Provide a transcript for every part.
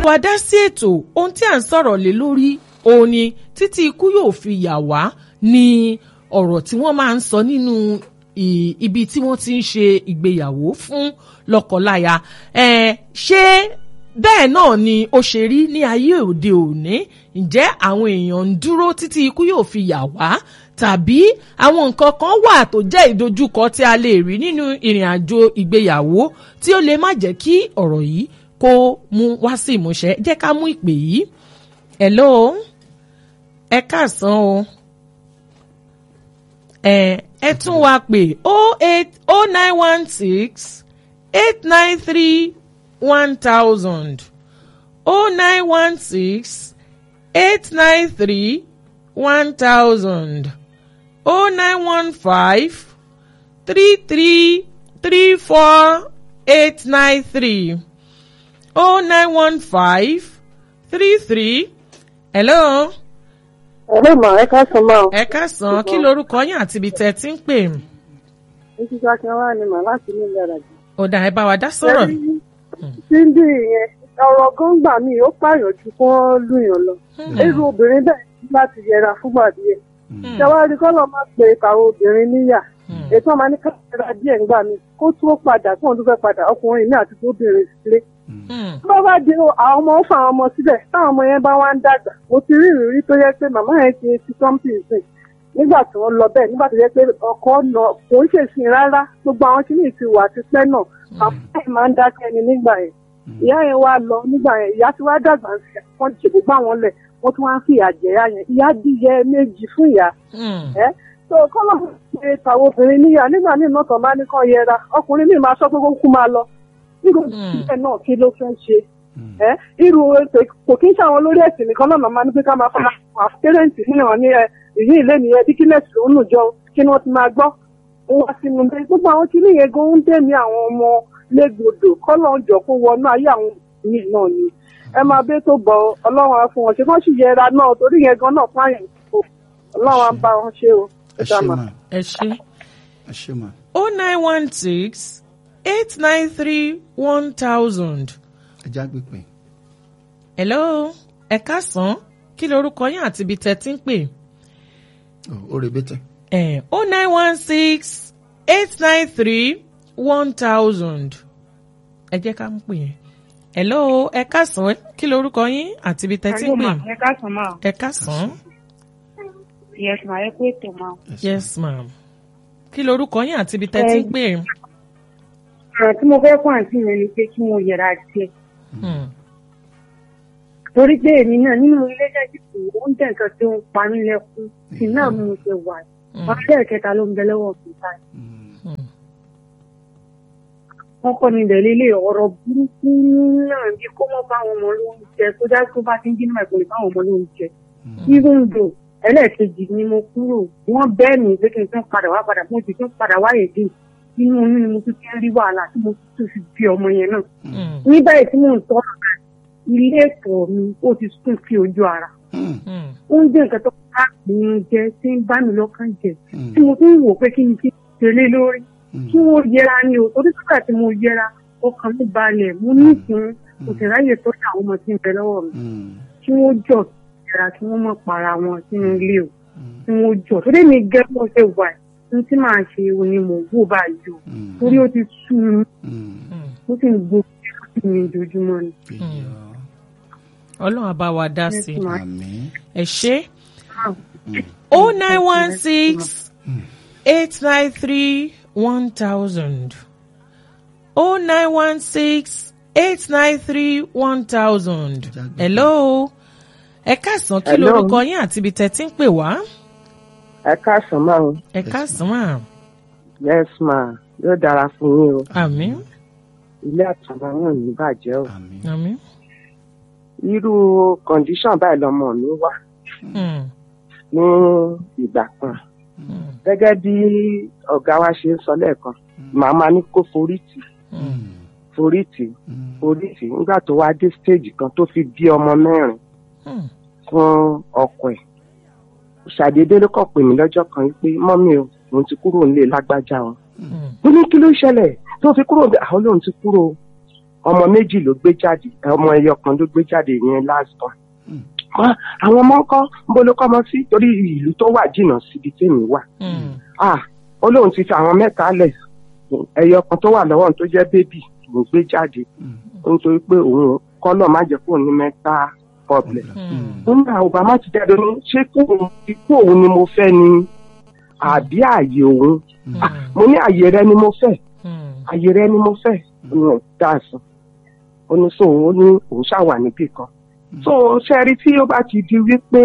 wa dá sí ètò ohun tí à ń sọ̀rọ̀ lé lórí òun ni títí ikú yóò fi yà wá ní ọ̀rọ̀ tí wọ́n máa ń sọ nínú ì- ibi tí wọ́n ti ń ṣe ìgbéyàwó fún lọ́kọláya ẹ̀ ṣé bẹ́ẹ̀ náà ni ó ṣe rí ní ayé òde òní ǹjẹ́ àwọn èèyàn ń dúró títí ikú yóò fi yà wá tàbí àwọn nǹkan kan wà tó jẹ́ ìdojúkọ tí a lè rí nínú ìrìn àjò ìgbéyàwó tí ó lè má jẹ́ kí ọ̀rọ̀ yìí kó mú wá sí ìmúṣẹ jẹ́ ká mú ìpè yìí hello ẹ káàsán o ẹ ẹ tún wá pè oh eight oh nine one six eight nine three one thousand oh nine one six eight nine three one thousand oh nine one five three three three four eight nine three oh nine one five three three hello Ẹ̀rọ ìmọ̀ ẹ ká sọ máa. ẹ káàsán kí lorúkọ yín àti ibi tẹ́ ẹ ti ń pè Títí Sákínwá ni màá láti ní ìlera jù. ọ̀dà ẹ bá wa dá sọ̀rọ̀ Síndì yẹn, ọ̀rọ̀ gọ́ngbà mi ó pààyàn ju kí wọ́n lùyàn lọ. Irú obìnrin bẹ́ẹ̀ ní láti yẹra fúngbà díẹ̀. Ṣẹ̀wárí kọ́lọ̀ máa pe ìkàwé obìnrin níyà. Ètò ọmọ ní káàkiri díẹ̀ ńgbà mi kó tó padà kó tó fẹ́ padà ọkùnrin ní àti tóbìnrin sílé. Bá bá di àwọn ọmọ ó fa àwọn ọmọ síbẹ̀ táwọn ọmọ yẹn bá wá ń dàgbà. Mo ti rí ìrírí tó yẹ pé màmá yẹn ti ti something sìn nígbà tí wọ́n lọ bẹ́ẹ̀ nígbà tó yẹ pé ọkọ nà kò ń ṣèṣin rárá gbogbo àwọn tí ní ti wà ti pẹ́ náà àwọn ẹ̀ máa ń dákẹ́ ni nígbà yẹn ìyá yẹn wá lọ nígbà yẹn ìyá tí wàá dàgbà ń sẹ wọ́n ti ṣègbè gbà wọ́n lẹ̀ wọ́n tún wá ń fi ìyà jẹ ìyá yẹn ìyá díyẹ méjì fún ìyá ẹ́ tó kọ́lọ́ ṣe tàwọn obìnrin níyà nígbà míì náà tán bá ní kàn yẹra ọkùnrin míì máa sọ pé kó kú máa lọ nígbà tí náà kí ló fẹ́ ṣe ẹ́ irú ètò kò kí ń ṣàwọn olórí ẹ̀sìn nìkan náà máa ní pé ká máa fara àwọn pẹ́rẹ́ǹtì nínú wọn ní ẹ ìyí ilé nìyẹn díkínẹ́sì ló ń nù jọ kí ni wọ́n ti máa gbọ́ wọ́n wá sínú bẹ́ẹ̀ gbogbo àwọn kìíní yẹn gan ń dẹ̀mí àwọn ọmọ légbodò kọ́lọ́ ń jọ kó wọnú ayé àwọn míì náà ni ẹ máa bẹ́ tó bọ̀ ọlọ́run á fún wọn ṣe kán sì yẹra náà torí yẹn gan náà fáyìn kò ọlọ́run á bá wọn ṣe o. ẹ ṣe mà ẹ ṣe ẹ ṣe mà. oh nine one six eight nine three one thousand ẹ já gbé pé hello ẹ káàsán kí lorúkọ yín àti ibi tẹ́ ti ń pè ó rebete. ẹ oh nine one six eight nine three one thousand ẹ jẹ́ ká mú pè yẹn hello ẹ káàsán kí lorúkọ yín àti ibi tẹ́ ti ń pè ẹ káàsán máa ẹ káàsán yes ma ẹ kú ètò máa. yes ma'am kí lorúkọ yín àti ibi tẹ́ ti ń pè ọ̀rọ̀ tí mo fẹ́ fún àǹtí mi ni pé kí mo yẹra díẹ̀ Hmm. torí pé èmi náà nínú iléeṣẹ́ ó ń tẹ̀ nǹkan tí ó ń pa mí lẹ́kún sí náà mo ṣe wà wọn bẹ́ẹ̀ kẹta ló ń bẹ lọ́wọ́ mi báyìí. wọ́n kọ́ mi bẹ̀rẹ̀ ilé ọ̀rọ̀ burúkú náà bí kó mọ́ báwọn ọmọ lóúnjẹ tó dá tó bá ti ń dín náà ìpínlẹ̀ báwọn ọmọ lóúnjẹ. even though ẹlẹ́ẹ̀kejì ni mo kúrò wọ́n bẹ́ẹ̀ mi pé kí n tún padà wá padà mo ti tún padà wáyé dé inú oyún ni mo tún ti ń rí wàhálà tí mo tún fi bí ọmọ yẹn náà. Hmm. ní báyìí tí mò ń tọ́ ilé ẹ̀kọ́ mi ó ti sún sí ojú ara Hmm. ó ń jẹ́ nǹkan tó bá mi jẹ tí ń bá mi lọ́kàn jẹ tí mo tún wò pé kí n fi tẹ̀lé lórí kí wọ́n yẹra ni o torí sígbà tí mo yẹra ọkàn mi balẹ̀ mo ní ìpín kò sì ráyè tó ní àwọn ọmọ tí ń bẹ lọ́wọ́ mi kí wọ́n jọ yẹra kí wọ́n mọ̀ para wọn sínú ilé o kí wọ́n jọ torí mi gẹ́ bó ṣe wà ní tí màá ṣe o ni mò ń wò báyìí o torí ó ti sú mi Hmm. ó sì ń gbogbo mi ojoojúmọ́ ni. ọlọ́run á bá wa dá sí i àmín. ẹ ṣe oh nine one six eight nine three one thousand oh nine one six eight nine three one thousand hello ẹ káàsán kí Hello. lorúkọ yín àti ibi tẹ́ ti ń pè wá ẹ káàsán máa ń ẹ káàsán mà yes ma yóò dára fún yín o àmín ilé àtàwọn náà ní bàjẹ́ o àmín. àmín irú kọ̀ǹdíṣàn báyìí lọmọ mi wà Hmm. ní ìgbà kan Hmm. gẹ́gẹ́ bí ọ̀gá wa ṣe ń sọ lẹ́ẹ̀kan màá máa ní kó forí tì Hmm. forí tì forí tì nígbà tó wá dé stage kan tó fi bí ọmọ mẹ́rin Hmm. fún ọkọ ẹ̀ ṣàdédé ló kàn pè mí lọ́jọ́ kan wípé mọ́mí o òun ti kúrò nílé lágbájá o Hmm. mo ní kí ló ṣẹlẹ̀ tó fi kúrò bẹ́ẹ̀ àwọn lòun ti kúrò ọmọ méjì ló gbé jáde ọmọ ẹyọ kan ló gbé jáde yẹn last born Ah, àwọn ọmọ ńkọ́ níbo ló kọ́mọ sí torí ìlú tó wà jìnnà síbi tèmi wà Mm. ah ó lóun ti fi àwọn mẹ́ta lẹ̀ ẹyọ kan tó wà lọ́wọ́ tó jẹ́ bébì ló gbé jáde nítorí pé òun kọ́lọ̀ má jẹ́ kó ní mẹ́ta problem Mm. nígbà obama ti jáde ní ṣé kó òun ikú òun ni mo fẹ́ ni àbí ààyè òun Ah, mo ní ààyè rẹ ni mo fẹ́ Mm. ààyè rẹ ni mo fẹ́ ní dáàsán ó ní so ó ní òun ṣàwà níbì kan so ṣẹ́rí tí ó bá ti di wípé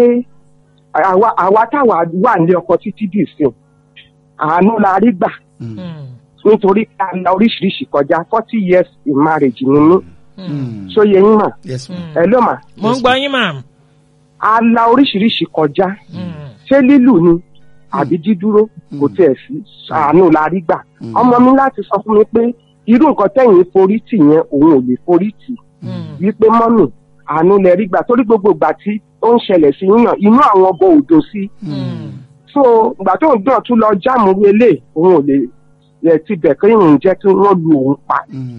àwa àwa táwa wà ní ọkọ títí dì sí àánú la rí gbà Mm. nítorí a la oríṣiríṣi kọjá forty years in marriage ni mí Mm. ṣóye yín mà yes ma. Mm. ẹ ló mà mo ń gbọ́ yín mà. a la oríṣiríṣi kọjá Mm. ṣé lílù ni àbí dídúró kò tiẹ̀ sí àánú la rí gbà ọmọ mi láti sọ fún mi pé irú nǹkan tẹ̀yìn forí tì yẹn òun ò lè forí tì Mm. wípé mọ́mì àánú lẹ rí gbà torí gbogbo ìgbà tí ó ń ṣẹlẹ̀ sí yín náà inú àwọn ọbọ̀ òdo sí Mm. so ìgbà tó ń dán tún lọ jáàmù wọlé òun ò lè ẹ ti bẹ̀ kí ìrìn jẹ́ kí wọ́n lu òun pa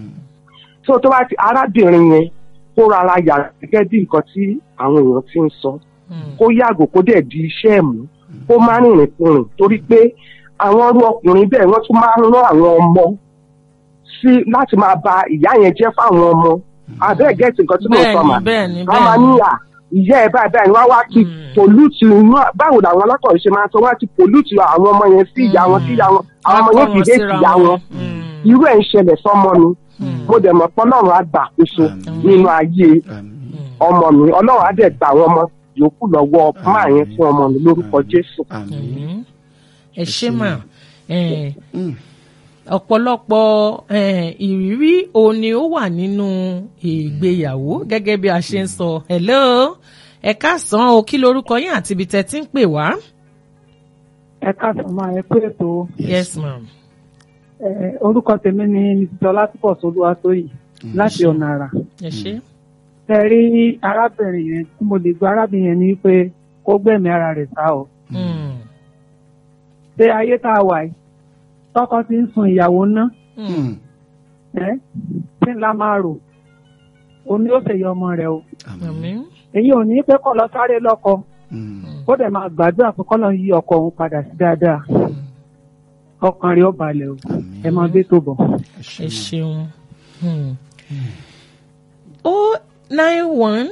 so tó bá ti arábìnrin yẹn kó rárá yà gẹ́gẹ́ bí nǹkan tí àwọn èèyàn ti ń sọ Mm. kó yàgò kó dẹ̀ di iṣẹ́ ẹ̀ mú kó má rìnrìn kùnrin torí pé àwọn ọrú ọkùnrin bẹ́ẹ̀ wọ́n tún máa ń rán àwọn ọmọ sí láti máa ba ìyá yẹn jẹ́ fáwọn ọmọ abẹ́ẹ̀ gẹ́tì nǹkan tí mo sọ mà Bẹ́ẹ̀ni, bẹ́ẹ̀ni, wọ́n máa bẹ́ẹ̀ni. ní à ìyá ẹ̀ báyìí báyìí wọ́n wá ti Mm. pòlúùtì inú báwo làwọn alákọ̀wé ṣe máa sọ wọ́n á ti pòlúùtì àwọn ọmọ yẹn sí ìyá wọn sí ìyá wọn àwọn ọmọ yẹn Wọ́n kì í dé síra sí ìyá wọn Mm. irú ẹ̀ ń ṣẹlẹ̀ sọ́mọ mi Mm. mo dẹ̀ mọ̀ pé ọlọ́run á gbà àkóso Àmín. nínú ayé àmín ọmọ mi ọlọ́run á dẹ̀ gbà àwọn ọmọ yòókù lọ́wọ́ máa yẹn fún ọmọ mi lórúkọ jésù. àmín. Mm. ẹ ṣé mà Eh, Mm. ọ̀pọ̀lọpọ̀ eh, ìrírí òun ni ó wà nínú ìgbéyàwó gẹ́gẹ́ bí a ṣe ń sọ hello ẹ káàsán o kí lorúkọ yín àti ibi tẹ́ ti ń pè wá. ẹ káàsán máa ẹ pé ètò yes ma'am. ẹ orúkọ tèmi ni mrs ọlátúpọ̀ solúwatóyìn láti ọ̀nà àrà ẹ ṣé. ẹ rí arábìnrin yẹn tí mo lè gba arábìnrin yẹn ni pé kó gbẹ̀mí ara rẹ̀ sá o Mm. ṣé ayé tá a wà yìí tọkọ ti ń sun ìyàwó ná Mm. ẹ tí ńlá máa rò òní ó ṣèyí ọmọ rẹ̀ o àmín. èyí ò ní pé kó lọ sáré lọ́kọ Mm. ó dẹ̀ máa gbàdúrà pé kó lọ yí ọkọ òun padà sí dáadáa ọkàn rẹ̀ ó balẹ̀ o ẹ máa gbé tó bọ̀. ẹ ṣeun. o nine one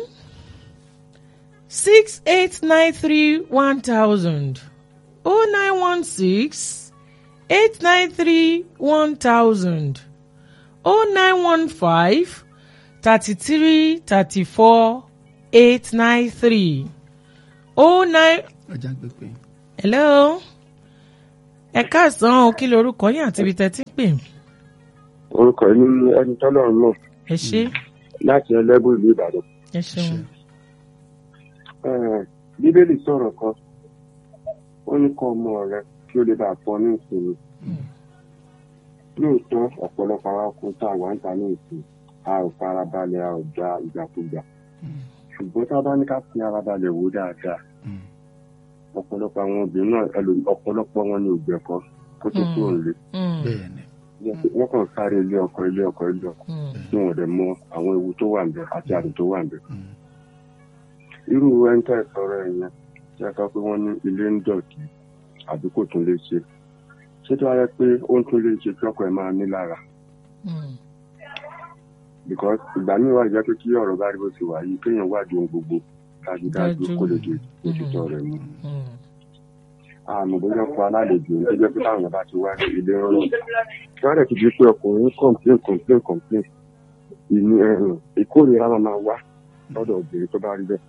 six eight nine three one thousand o nine one six eight nine three one thousand o nine one five thirty three thirty four eight nine three o nine ọjà gbẹgbẹ. hello ẹ káàsán o kí lorúkọ yín àti ibi tẹ́ ti ń pè orúkọ yìí ní ẹni tọ́lọ́run mọ̀ ẹ ṣé láti ẹlẹ́bùn ìlú ìbàdàn. ẹ ṣeun. Eh, bíbélì sọ̀rọ̀ kan ó ní kọ́ ọmọ rẹ kí ó lè bá a fọ ní ìsinmi. lóòótọ́ ọ̀pọ̀lọpọ̀ àwọn ọkùnrin tá a wà ń ta ní ìsìn a ò farabalẹ̀ a ò gba ìgbàkúgbà. ṣùgbọ́n tá a bá ní ká fi ara balẹ̀ wò dáadáa ọ̀pọ̀lọpọ̀ àwọn obìnrin náà ẹlòmí- ọ̀pọ̀lọpọ̀ wọn ní ògbẹ́kọ kó tó kúrò nílé. Mm. bẹ́ẹ̀ ni. wọ́n kàn sáré ilé ọkọ ilé ọkọ ilé ọkọ Mm. tí wọ́n dẹ̀ mọ àwọn ewu tó wà níbẹ̀ àti àdùn tó wà níbẹ̀. Mm. irú ẹni tẹ́ ẹ sọ̀rọ̀ ẹ̀ yẹn tí a sọ pé wọ́n ní ilé ń dọ̀tí àbí kò tún lè ṣe ṣé tó wáyé pé ó ń tún lè ṣe kí ọkọ ẹ̀ máa ní lára Mm. because ìgbà míì wà jẹ́ pé kí ọ̀rọ̀ bá rí bó ti wà yìí kéèyàn wádìí ohun gbogbo dájúdájú Dájú. kó lè di òtítọ́ rẹ̀ mú. Mm. àmọ́ bóyá ọkọ alálejò ní tó jẹ́ pé táwọn bá ti wá ní ilé rọrùn kí wọ́n dẹ̀ ti di pé ọkùnrin complain complain complain ìní ẹ̀rùn ìkórìíra máa máa wá lọ́dọ̀ obìnrin tó bá rí bẹ́ẹ̀.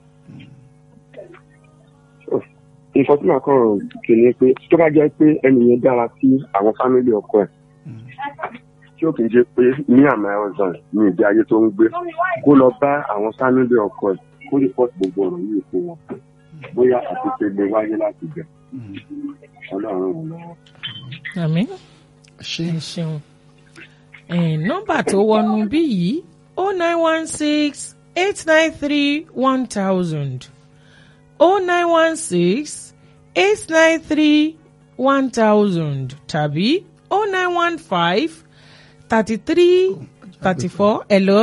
So, nǹkan tí màá kàn kì ní pé tó bá jẹ́ pé ẹni yẹn dára sí àwọn fámílì ọkọ ẹ̀ tí ó kì í ṣe pé ní àmà ọ̀sán ní ìdí ayé tó ń gbé kó lọ bá àwọn fámílì ọkọ ẹ̀ kó lè pọ̀ gbogbo ọ̀rọ̀ yìí fún wọn bóyá àtúnṣe lè wáyé láti bẹ̀ ọlọ́run ràn wọ́n lọ́wọ́. àmín ṣé ẹ ṣeun Eh, nọ́mbà tó wọnú bí yìí o nine one six eight nine three one thousand o nine one six eight nine three one thousand tàbí o nine one five thirty three thirty four hello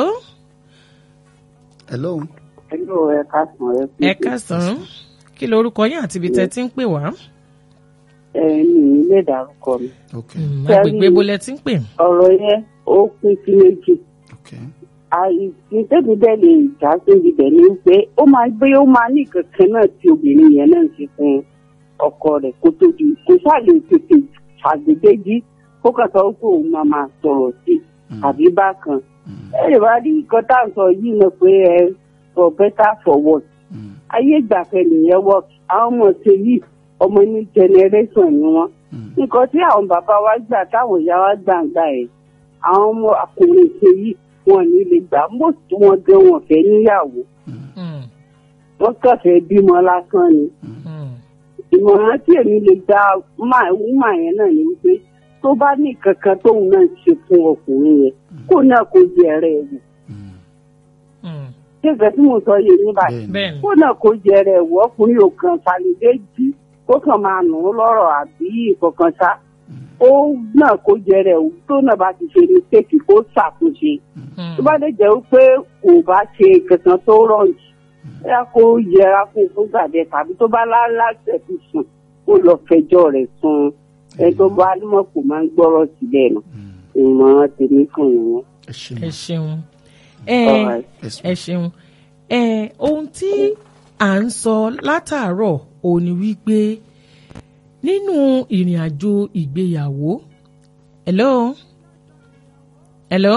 hello Hello, ẹ káàsán ẹ kú ẹ kásán kí lorúkọ yín àti ibi tẹ́ ti ń pè wá ẹ ní ilé ìdárúkọ mi. ok Mm, agbègbè bolẹ ti ń pè ọ̀rọ̀ yẹn ó pín sí méjì. ok àìsí tẹ́bi bẹ́ẹ̀ lè já síbi bẹ́ẹ̀ ni pé ó máa gbé ó máa ní kankan náà tí obìnrin yẹn náà ṣe fún ọkọ rẹ̀ kó tó di kó ṣàlè tètè ṣàgbégbéjì kó kàn sọ pé òun máa máa sọ̀rọ̀ sí àbí bákan. ẹ lè wá rí nǹkan tá à ń sọ yìí náà pé ẹ for better for worse Mm, ayé ìgbàfẹ́ nìyẹn wọ́ àwọn ọmọ ṣe yìí ọmọ ní generation ni wọ́n. mm, nǹkan tí àwọn bàbá wa gbà táwọn ìyá wa gbà ń gbà ẹ̀ àwọn ọmọ ọkùnrin ṣe yìí wọn ní lè gbà most wọn gan wọn fẹ́ níyàwó Mm, wọn kàn fẹ́ bímọ lásán ni. mm, ìmọ̀ràn tí èmi lè gba wúmà yẹn náà ni wípé tó bá ní kankan tóun náà ṣe fún ọkùnrin yẹn kó náà kó jẹ ẹrẹ ẹ wò mm. mm. ṣé ìfẹ́ tí mo sọ yé ní báyìí bẹ́ẹ̀ni bẹ́ẹ̀ni kó náà kó jẹ ẹrẹ ẹ wò ọkùnrin ò kàn ṣàlùdé jí kó kàn máa nù ú lọ́rọ̀ àbí ìkọ̀kan ṣá ó náà kó jẹ ẹrẹ ẹ wò tó náà bá ti ṣe mistake kó ṣàtúnṣe Mm, tó bá lè jẹ́ pé kò bá ṣe kankan tó rọ̀jù bóyá kó yẹra fún fún gbàdẹ tàbí tó bá láṣẹ fi sùn kó lọ fẹjọ́ rẹ̀ sùn ẹ tó bá nímọ̀ kò máa ń gbọ́rọ̀ sílẹ̀ nù ìmọ̀ràn tèmi fún ìyẹn. ẹ ṣe ẹ mọ ṣeun ẹ Alright. ẹ ṣeun ẹ ohun tí à ń sọ látàárọ̀ ò ní wípé nínú ìrìn àjò ìgbéyàwó hello hello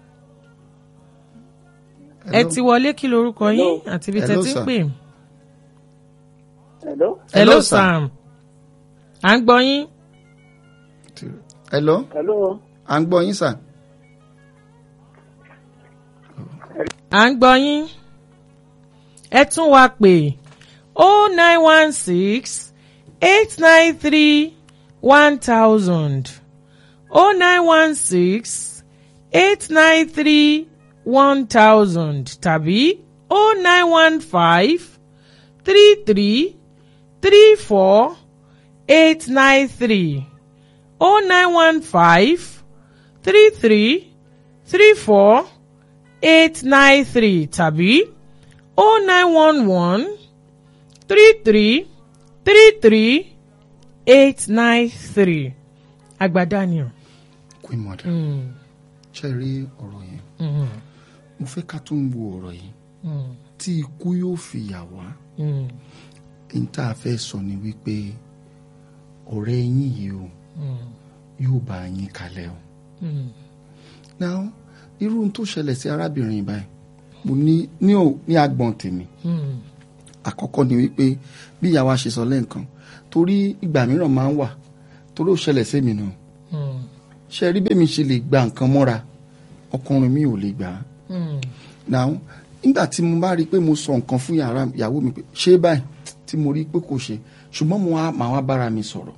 ẹ ti wọlé kí lorúkọ yín àti ibi tẹ́ Hello, ti ń sir. pè Hello? hello Hello, sir. sam à ń gbọ́ yín hello Hello? à ń gbọ́ yín sà à ń gbọ́ yín ẹ tún wá pè oh nine one six eight nine three one thousand oh nine one six eight nine three one thousand tàbí oh nine one five three three three four eight nine three oh nine one five three three three four eight nine three tàbí oh nine one one three three three three eight nine three agbadaniel. queen mother Mm, ṣe rí ọ̀rọ̀ yẹn mm, mo fẹ́ ká tún wo ọ̀rọ̀ yìí mm, tí ikú yóò fi yà wá mm, n tá a fẹ́ sọ ni wípé ọ̀rẹ́ yín yìí o mm, yóò bá yín kalẹ̀ o mm, now irú ohun tó ṣẹlẹ̀ sí arábìnrin báyìí mo ní ní ò ní agbọ̀n tèmi mm, àkọ́kọ́ ni wípé bí ìyàwó ṣe sọ lẹ́ǹkan torí ìgbà mìíràn máa ń wà torí ó ṣẹlẹ̀ sí mi náà mm, ṣe rí bẹ́ẹ̀ mi ṣe lè gba nǹkan mọ́ra ọkùnrin mi ò lè gbà á mm, now nígbà tí mo bá rí i pé mo sọ nǹkan fún yàrá ìyàwó mi pé ṣé báyìí tí mo rí i pé kò ṣe ṣùgbọ́n mo wá màá wá bára mi sọ̀rọ̀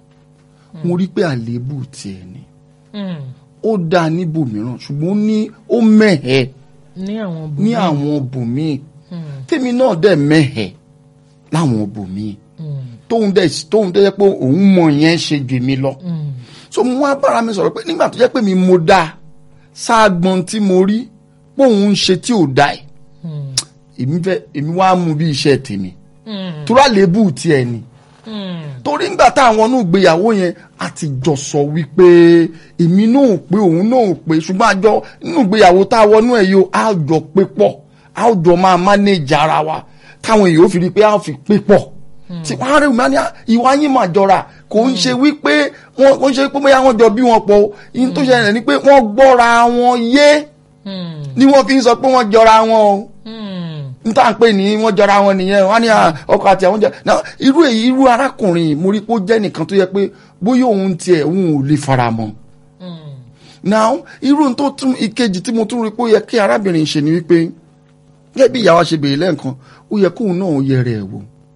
mo rí i pé àléébù tiẹ̀ ni mm. ó dáa níbòmíràn ṣùgbọ́n ó ní ó mẹ́hẹ̀ẹ́ ní àwọn ní bùnú. àwọn bòmíì Mm, tèmi náà dẹ̀ mẹ́hẹ̀ẹ́ láwọn bòmíì mm, tóun dẹ̀ tóun dẹ̀ jẹ́ pé òun mọ̀ yẹn ṣe jù mí lọ mm, so mo wá bára mi sọ̀rọ̀ pé nígbà tó jẹ́ pé mi mo dáa sáàgbọ́n tí mo rí pé òun ń ṣe tí ò dáa ẹ̀ mm, èmi fẹ́ èmi wá mú bí iṣẹ́ tèmi mm, tura lébù tiẹ̀ ni mm, torí ńgbà táwọn inú ìgbéyàwó yẹn a ti jọ sọ wípé èmi náà ò pé òun náà ò pé ṣùgbọ́n àjọ inú ìgbéyàwó tá a wọnú ẹ̀ yìí á jọ pé pọ̀ á jọ máa manage ara wa káwọn èèyàn ó fi rí i pé á fi pé pọ̀ tí wọ́n á rí ìmọ̀ ní ìwà yín máa jọra kò ń ṣe wípé wọ́n kò ń ṣe pé bóyá wọ́n jọ bí wọn pọ̀ o ìyẹn tó ṣẹlẹ̀ ni pé wọ́n gbọ́ra wọn yé mm, ni wọ́n fi ń sọ pé wọ́n jọra wọn o mm, n tá à ń pè ní wọ́n jọra wọn nìyẹn wọ́n á ní à, ọkọ àti àwọn jẹ náà irú èyí irú arákùnrin yìí mo rí pé ó jẹ́ nìkan tó yẹ pé bóyá òun tiẹ̀ òun ò lè fara mọ́ mm, now irú tó tún ìkejì tí mo tún rí pé ó yẹ kí arábìnrin ṣe ni wípé gẹ́gẹ́ bí ìyàwó ṣe béèrè lẹ́ẹ̀kan ó yẹ kóun náà yẹrẹ ẹ̀ wò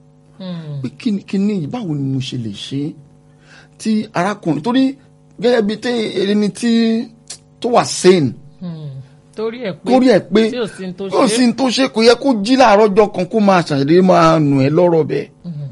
mm, pé kí ni kí ni yìí, báwo ni mo ṣe lè ṣe é tí arákùnrin torí gẹ́gẹ́ bí tí ẹni tí tó wà sane mm. torí ẹ pé kórí ẹ̀ pé tí ò sí ní tó kò sí ṣe ní tó ṣe kò yẹ kó jí láàárọ̀ ọjọ́ kan kó máa ṣàdédé máa nù ẹ́ lọ́rọ̀ bẹ́ẹ̀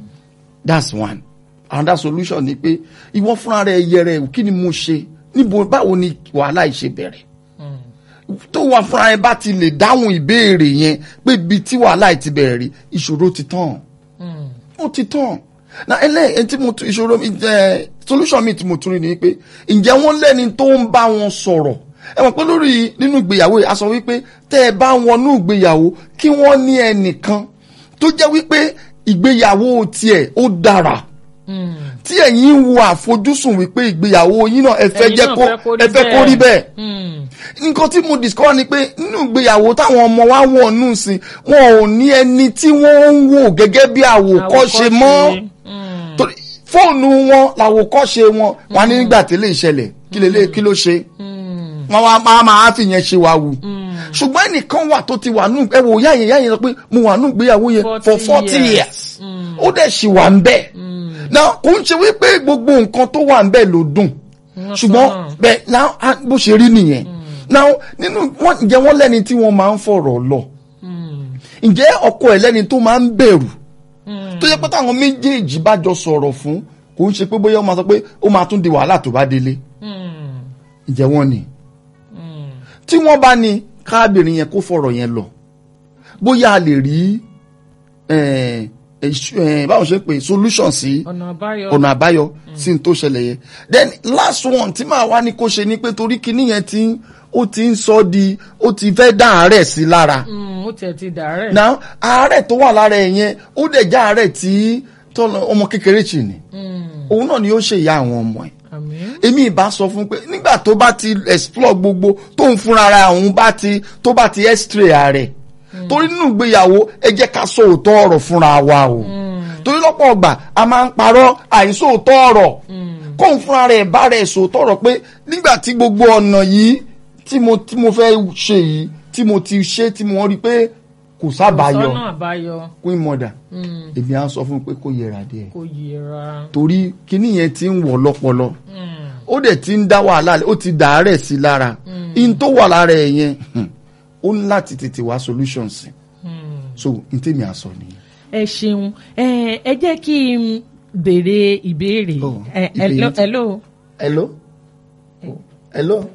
that's one another solution ni pé ìwọ fúnra rẹ yẹrẹ kí ni mo ṣe níbo báwo ni wàhálà yìí ṣe bẹ̀rẹ̀ tó wà fúnra ẹ bá ti lè dáhùn ìbéèrè yẹn pé ibi tí wàhálà ẹ ti bẹ̀rẹ̀ rí ìṣòro ti tán ó ti tán na ẹlẹ́yìn tí mo tún ìṣòro mi jẹ́ solution mi tí mo tún rí ni pé ǹjẹ́ wọ́n lẹ́ni tó ń bá wọn sọ̀rọ̀ ẹ mọ̀ pé lórí nínú ìgbéyàwó yìí a sọ wípé tẹ́ ẹ bá wọnú ìgbéyàwó kí wọ́n ní ẹnìkan tó jẹ́ wípé ìgbéyàwó tiẹ̀ ó dára tí ẹ̀yin ń wo àfojúsùn wípé ìgbéyàwó yín náà ẹ fẹ́ Ẹ̀yin jẹ́ náà kó fẹ́ kó rí ẹ fẹ́ kó rí bẹ́ẹ̀ Mm. nǹkan tí mo discover ni pé nínú ìgbéyàwó táwọn ọmọ wa wọ̀ nù sí wọn ò ní ẹni tí wọ́n ń wò gẹ́gẹ́ bí àwòkọ́ṣe mọ́ Mm. torí fóònù wọn làwòkọ́ṣe wọn wọn ní nígbà tí lè ṣẹlẹ̀ kí lè lè kí ló ṣe Mm. wọn wá máa máa fi yẹn ṣe wa wù ṣùgbọ́n ẹnìkan wà tó ti wà nù ẹ wò yá yẹn yá yẹn sọ pé mo wà nù ìgbéyàwó yẹn for 40 forty years. years ó dẹ̀ ṣì wà ń bẹ̀ náà kò ń ṣe wípé gbogbo nǹkan tó wà ń bẹ̀ ló dùn Wọ́n ṣùgbọ́n sọ náà. bẹ́ẹ̀ náà á- bó ṣe rí nìyẹn náà nínú wọn ǹjẹ́ wọ́n lẹ́ni tí wọ́n máa ń fọ̀rọ̀ lọ ǹjẹ́ ọkọ ẹ̀ lẹ́ni tó máa ń bẹ̀rù tó yẹ pé táwọn méjèèjì bá jọ sọ̀rọ̀ fún kò ń ṣe pé bóyá ó máa sọ pé ó máa tún di wàhálà tó bá délé Mm. ǹjẹ́ wọ́n ni tí wọ́n bá ní káàbìrin yẹn kó fọ̀rọ̀ yẹn lọ bóyá a lè rí eh, eh, ṣ- eh, báwo ṣe ń pè solution sí ọ̀nà àbáyọ. ọ̀nà àbáyọ sí n tó ṣẹlẹ̀ yẹn then last one tí màá wá ní kó ṣe ni pé torí kinní yẹn ti ń- ó ti ń sọ di ó ti fẹ́ dá àárẹ̀ sí lára Mm, ó tiẹ̀ ti dàárẹ̀. now àárẹ̀ tó wà lára ẹ̀ yẹn ó dẹ̀ já àárẹ̀ tí tọ́lọ ọmọ kékeré chì ní Mm. òun náà ni ó ṣe ìyá àwọn ọmọ ẹ̀ àmín. èmi ìbá sọ fún pé nígbà tó bá ti explore gbogbo tó ń fúnra ara òun bá ti tó bá ti x-ray ààrẹ torí nínú ìgbéyàwó ẹ jẹ́ ká sọ òótọ́ ọ̀rọ̀ fúnra wa o torí lọ́pọ̀ ọgbà a máa ń parọ́ àìsóòótọ́ ọ̀rọ̀ kóun fúnra rẹ̀ bá rẹ̀ sòótọ́ ọ̀rọ̀ pé nígbà tí gbogbo ọ̀nà yìí tí mo tí mo fẹ́ ṣe yìí tí mo ti ṣe tí mo rí pé kò sábàáyọ sọ́nà àbáyọ queen mother Mm. èmi á sọ fún un pé kó yẹra díẹ̀ kò yẹra. torí kíní yẹn ti ń wọ̀ lọ́pọlọ Mm. ó dẹ̀ ti ń dá wàhálà lẹ̀, ó ti dà á rẹ̀ sí lára in tó wà lára ẹ̀ yẹn hmm, ó ní láti tètè wá solution sí Mm. so n tèmi àsọ nìyẹn. ẹ ṣeun ẹ ẹ jẹ́ kí n béèrè ìbéèrè. Oh, Ẹ- ìbéèrè hello tí- hello. hello hello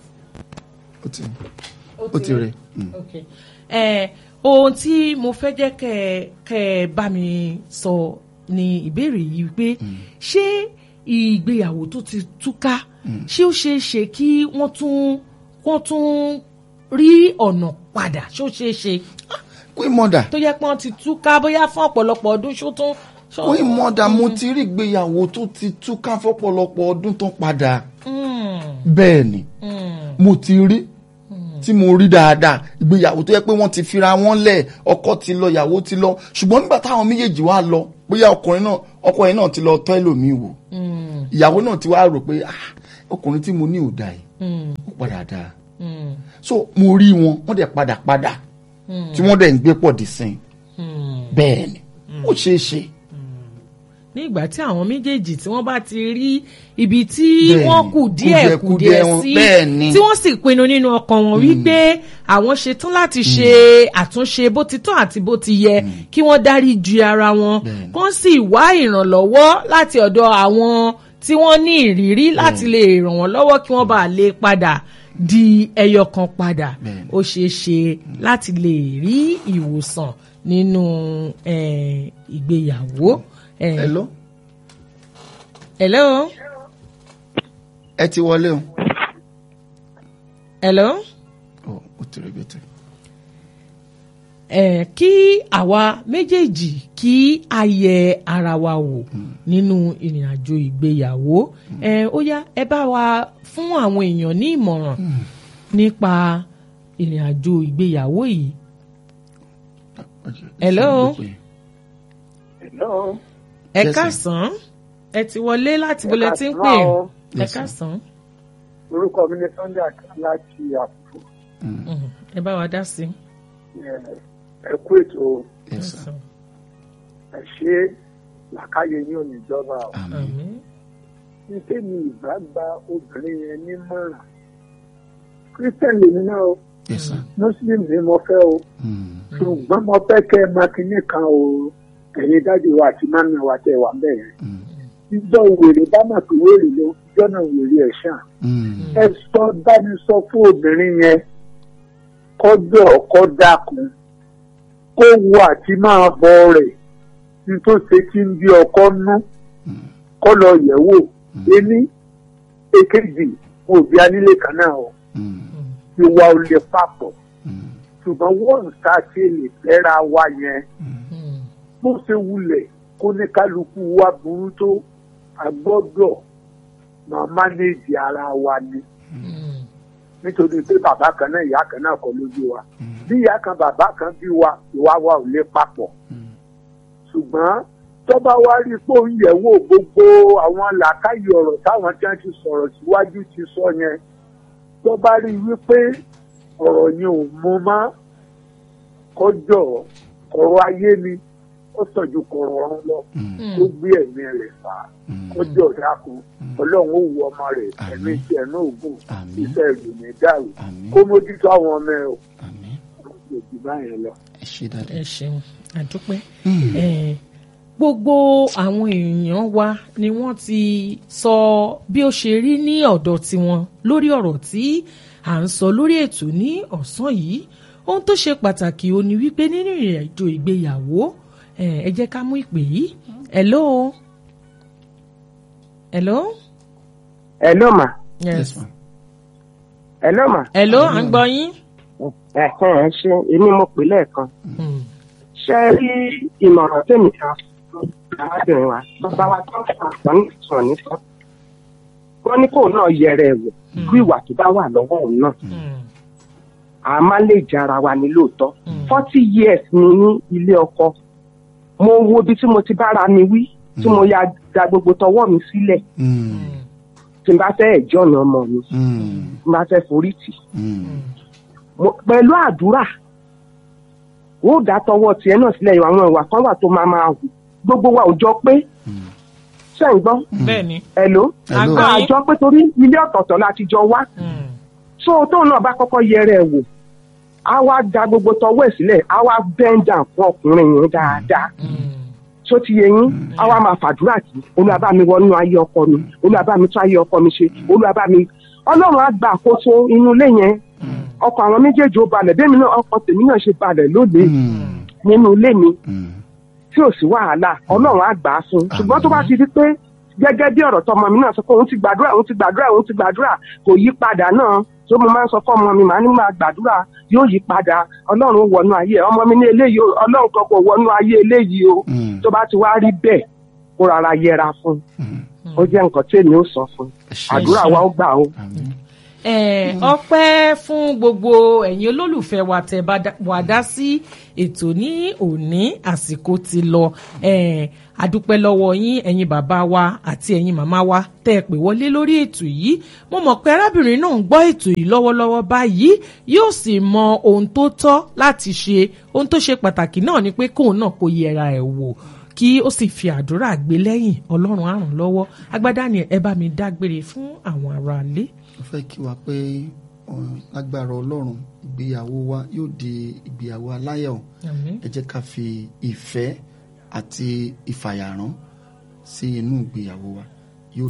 ó ti ó ti rẹ̀ hmm. Okay. ẹ ohun tí mo fẹ́ jẹ́ kẹ́ ẹ- kẹ́ ẹ bá mi sọ ni ìbéèrè yìí pé ṣé ìgbéyàwó tó ti túká ṣé ó ṣeé ṣe kí wọ́n tún wọ́n tún rí ọ̀nà padà ṣé ó ṣeé ṣe queen mother tó yẹ pé wọ́n ti túká bóyá fún ọ̀pọ̀lọpọ̀ ọdún ṣó tún. ṣó- queen mother mo ti rí ìgbéyàwó tó ti túká fọ́pọ̀lọpọ̀ ọdún tó padà Mm, bẹ́ẹ̀ ni mm, mo ti rí tí mo rí dáadáa ìgbéyàwó tó yẹ pé wọ́n ti fira wọn lẹ̀ ọkọ ti lọ ìyàwó ti lọ ṣùgbọ́n nígbà táwọn méjèèjì wá lọ bóyá ọkùnrin náà ọkùnrin náà ti lọ tọ́ ẹlòmíì wò mm, ìyàwó náà ti wá rò pé ah ọkùnrin tí mo ní ò dáa yìí mm, ó padà dáa mm, so mo rí wọn wọ́n dẹ̀ padà padà mm, tí wọ́n dẹ̀ ń gbé pọ̀ dì sìn mm. bẹ́ẹ̀ ni ó ṣeé ṣe ní ìgbà tí àwọn méjèèjì tí wọ́n bá ti rí ibi tí Bẹ́ẹ̀ni, wọ́n kù díẹ̀ kù kùdìẹ̀kudiẹ díẹ̀ wọn, sí bẹ́ẹ̀ni. tí wọ́n sì pinnu nínú ọkàn wọn wípé àwọn ṣetán láti ṣe àtúnṣe bó ti tọ́ àti bó ti yẹ kí wọ́n dárí ju ara wọn Bẹ́ẹ̀ni. kán sì wá ìrànlọ́wọ́ láti ọ̀dọ̀ àwọn tí wọ́n ní ìrírí láti lè ràn wọ́n lọ́wọ́ kí wọ́n bá lè padà di ẹyọ kan padà Bẹ́ẹ̀ni. ó ṣeé ṣe láti lè rí ìwòsàn nínú eh, ìgbéyàwó. Eh, hello hello. ẹ ti wọlé o hello. Ó, ó ti rí bẹ́tẹ̀ ẹ kí àwa méjèèjì kí a yẹ ara wa wò nínú ìrìn àjò ìgbéyàwó ẹ ó yá ẹ bá wa fún àwọn èèyàn ní ìmọ̀ràn nípa ìrìn àjò ìgbéyàwó yìí. Hello? Hello. ẹ Yes, sir. káàsán ẹ ti wọlé láti bọ́lẹ̀ tí ń pè káàsán o. ẹ Yes, sir. káàsán Orúkọ mi ni Sunday Akin láti Àkùkù. Mhm. ẹ bá wa dá sí i. Ẹ kú ètò Yes, sir. ẹ ṣe làkàyè ní oníjọba. o. àmín àmín Ní tèmi ìbá gba obìnrin yẹn nímọ̀ràn. Christian lèmi náà o, yes sir Muslim ni mo fẹ́ o. Hmm. Ṣùgbọ́n mo fẹ́ kẹ́ ẹ máa kinní kan o. Ẹ̀yin dájú wa àti mami wa tẹ wà ń bẹ̀ yẹn. Hmm. Ìjọ wèrè bá mà pé wèrè ló ìjọ náà wèrè ẹ̀ ṣàn. Hmm. ẹ sọ báni sọ fún obìnrin yẹn kọjọ ọkọ dákun kó wo àti máa bọ rẹ̀ ní tó ṣe kí n bí ọkọ nú kọ́ lọ yẹ̀ wò ení èkejì wọn ò bí anílé kan náà o ìwà ò lè papọ̀ ṣùgbọ́n wọ́n ń ta ṣe lè fẹ́ra wa yẹn bó ṣe wulẹ̀ kó ní kálukú wa burú tó a gbọ́dọ̀ máa mánéèjì ara wa ni nítorí pé bàbá kan náà ìyá kan náà kọ́ ló bí wa bí ìyá kan bàbá kan bí wa ìwà wa ò lè papọ̀ ṣùgbọ́n tọ́ba wa rí i pé òun yẹ̀ wò gbogbo àwọn làákàyè ọ̀rọ̀ táwọn tí wọ́n ti sọ̀rọ̀ síwájú ti sọ yẹn tọ́ba rí i wípé ọ̀rọ̀ yẹn ò mú mọ́ kọjọ́ ọ̀rọ̀ ayé ni ó sàn ju kọ̀rọ̀ ọ̀run lọ tó gbé ẹ̀mí rẹ̀ fà á kọjọ́ dákun ọlọ́run ó wu ọmọ rẹ̀ ẹ̀mí tí ẹ̀ náà gùn iṣẹ́ ìlú ní dàrú kó mójútó àwọn ọmọ ẹ̀ o kò jù báyẹn lọ. ẹ ṣeun àdúpẹ́ Eh, gbogbo àwọn èèyàn wa ni wọ́n ti sọ bí ó ṣe rí ní ọ̀dọ̀ tiwọn lórí ọ̀rọ̀ tí à ń sọ lórí ètò ní ọ̀sán yìí ohun tó ṣe pàtàkì ó ní wípé nínú ìrìn àjò ìgbéyàwó eh, ẹ jẹ́ ká mú ìpè yìí hello hello Hello ma. yes Hello ma. hello à ń gbọ́ yín. Ẹ̀hẹ́n ẹ ṣe èmi mo pè lẹ́ẹ̀kan. Hmm. Ṣé rí ìmọ̀ràn tèmi kan fún arábìnrin wa? Bàbá wa tó ń sọ àpọ̀ ní sọ̀ ní sọ. Wọ́n ní kóun náà yẹra ẹ̀ wò bí ìwà tó bá wà lọ́wọ́ òun náà. Hmm. A máa lè jára wa ní lóòótọ́. Forty years ni ní ilé ọkọ. Mo wo ibi tí mo ti bára mi wí tí mo ya da gbogbo tọwọ́ mi sílẹ̀ tí n bá fẹ́ ẹ̀jọ́ ọ̀nà ọmọ mi tí n bá fẹ́ forí tì. Mo- pẹ̀lú àdúrà ó dá tọwọ́ tiẹ̀ náà sílẹ̀ àwọn ìwà kan wà tó máa máa hù gbogbo wa ò jọ pé ṣe ń gbọ́ bẹ́ẹ̀ni ẹ̀ló Hello. àjọ pé torí ilé ọ̀tọ̀ọ̀tọ̀ láti jọ wá so tóun náà bá kọ́kọ́ yẹrẹ ẹ̀ wò á wá da gbogbo tọwọ́ ẹ̀ sílẹ̀ á wá bend down fún ọkùnrin yẹn dáadáa tó ti yẹ yín á wá máa fàdúrà sí Olúwa bá mi wọnú ayé ọkọ mi Olúwa bá mi tún ayé ọkọ mi ṣe Olúwa bá mi ọlọ́run á gba àkóso inú ilé yẹn ọkọ̀ àwọn méjèèjì ó balẹ̀ bẹ́ẹ̀ mi náà ọkọ̀ tèmi náà ṣe balẹ̀ lónìí nínú ilé mi tí ò sí wàhálà ọlọ́run á gbà á fún un ṣùgbọ́n tó bá ti di pé gẹ́gẹ́ bí ọ̀rọ̀ tọmọ mi náà sọ pé òun ti gbàdúrà òun ti gbàdúrà òun ti gbàdúrà kò yí padà náà tó mo máa ń sọ fún ọmọ mi màá ní máa gbàdúrà yóò yí padà ọlọ́run ó wọnú ayé ẹ̀. ọmọ mi ní eléyìí o, ọlọ́run kan kò wọnú ayé eléyìí o tó bá ti wá rí bẹ́ẹ̀ kó rárá yẹra fún un ó jẹ́ nǹkan tí èmi ó sọ fún un àdúrà wa ó gbà o. Eh, ọpẹ́ fún gbogbo ẹ̀yin olólùfẹ́ wa tẹ́ bá dá- wá dá sí ètò ní òní àsìkò ti lọ Eh, àdúpẹ́ lọ́wọ́ yín ẹ̀yin bàbá wa àti ẹ̀yin màmá wa tẹ́ ẹ pè wọlé lórí ètò yìí mo mọ̀ pé arábìnrin náà ń gbọ́ ètò yìí lọ́wọ́lọ́wọ́ báyìí yóò sì mọ ohun tó tọ́ láti ṣe ohun tó ṣe pàtàkì náà ni pé kóun náà kó yẹra ẹ̀ wò kí ó sì fi àdúrà gbé lẹ́yìn ọlọ́run á ràn lọ́wọ́ agbádá ni ẹ bá mi dágbére fún àwọn aráalé. mo fẹ́ kí wa pé uh, lágbára ọlọ́run ìgbéyàwó wa yóò di ìgbéyàwó aláyọ̀ Àmín. ẹ jẹ́ ká fi ìfẹ́ àti ìfàyàrán sí inú ìgbéyàwó wa